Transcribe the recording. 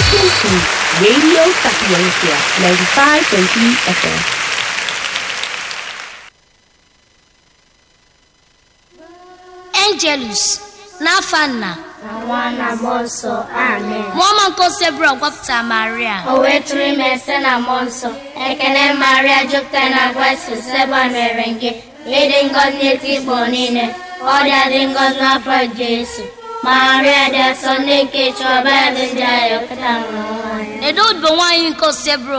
listening to Radio Sapiencia 95.3 FM. Angelus n'afọ nna na nwa na mmụọ nsọ amen mụọma nke osebụrụ gwapụta maria o wee tụrụ ime site na mmụọ nsọ ekele maria jupụtara na grace seba mere gị ịdị ngọzi n'etiti igbo niile ọ dị adị ngọzi n'afọ jesu maria dị asọ nne nke chọba dị ndị agha pụta nwụrụ nwaanyị edo odibo nwaanyị nke osebụrụ